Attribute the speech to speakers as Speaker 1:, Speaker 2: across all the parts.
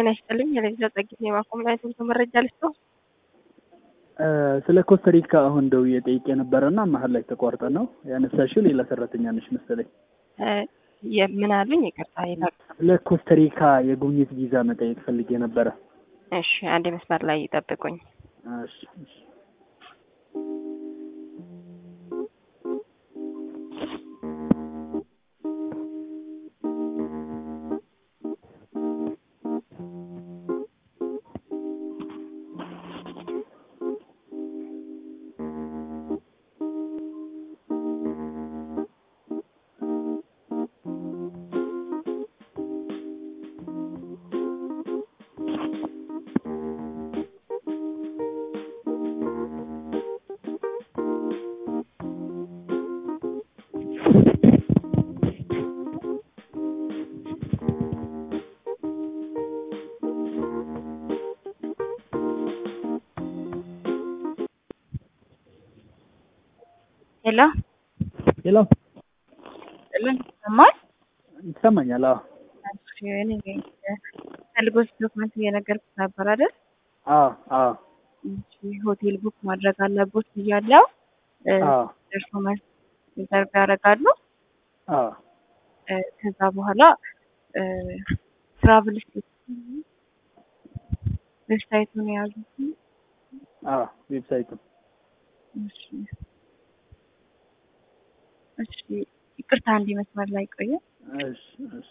Speaker 1: ጤና ይስጥልኝ። የለዛ ጸጊት የማቆም ላይ ትምህርት መረጃ ልስጠው።
Speaker 2: ስለ ኮስተሪካ አሁን ደውዬ ጠይቄ ነበረና መሀል ላይ ተቋርጠ ነው ያነሳሽው። ሌላ ሰራተኛ ነሽ መሰለኝ።
Speaker 1: ምን አሉኝ? ይቅርታ ይላል።
Speaker 2: ስለ ኮስተሪካ የጉብኝት ቪዛ መጠየቅ ፈልጌ ነበረ።
Speaker 1: እሺ፣ አንድ መስመር ላይ ይጠብቁኝ።
Speaker 2: እሺ፣ እሺ።
Speaker 1: ሄሎ
Speaker 2: ሄሎ፣
Speaker 1: ምን ይሰማል?
Speaker 2: ይሰማኛል? አዎ፣
Speaker 1: ፈልጎች ዶክመንት እየነገርኩት ነበር አይደል?
Speaker 2: አዎ፣ አዎ፣
Speaker 1: ሆቴል ቡክ ማድረግ አለቦት ብያለሁ።
Speaker 2: አዎ፣
Speaker 1: ደርሶ መልስ ሪዘርቭ ያደርጋሉ።
Speaker 2: አዎ።
Speaker 1: ከዛ በኋላ ትራቭል ዌብሳይቱን የያዙት
Speaker 2: አዎ፣ ዌብሳይቱ
Speaker 1: እሺ፣ እሺ፣ ይቅርታ አንድ መስመር ላይ ቆየ።
Speaker 2: እሺ፣ እሺ።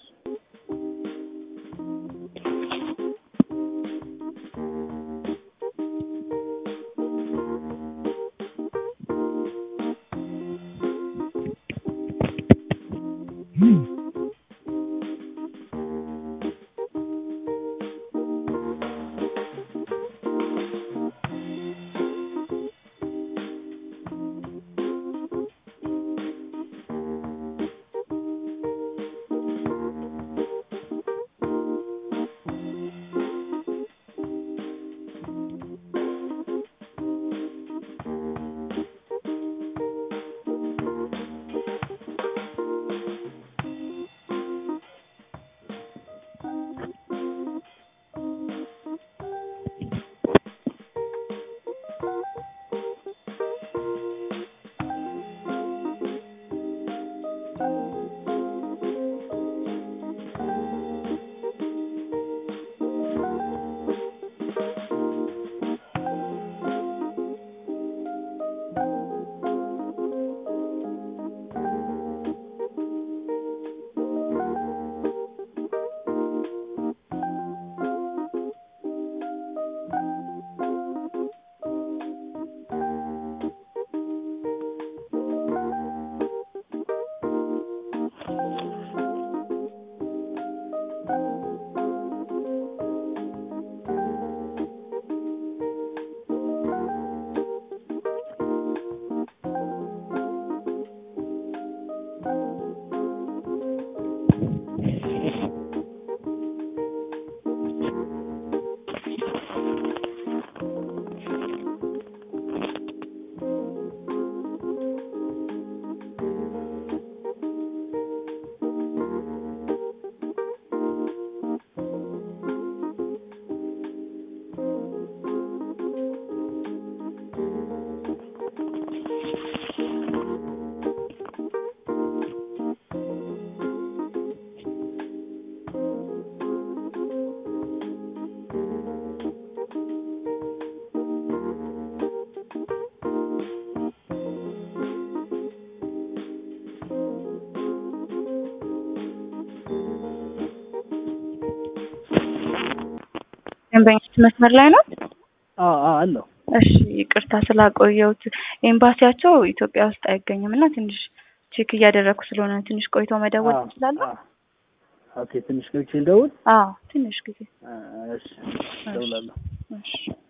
Speaker 1: ደንበኞች መስመር ላይ ነው።
Speaker 2: አዎ፣ አዎ፣ አለው።
Speaker 1: እሺ ይቅርታ ስላቆየሁት። ኤምባሲያቸው ኢትዮጵያ ውስጥ አይገኝም እና ትንሽ ቼክ እያደረግኩ ስለሆነ ትንሽ ቆይቶ መደወል
Speaker 2: አዎ፣
Speaker 1: ትችላለህ?
Speaker 2: አዎ። ኦኬ፣ ትንሽ ገብቼ ልደውል?
Speaker 1: አዎ ትንሽ ጊዜ
Speaker 2: እሺ፣ እደውላለሁ።
Speaker 1: እሺ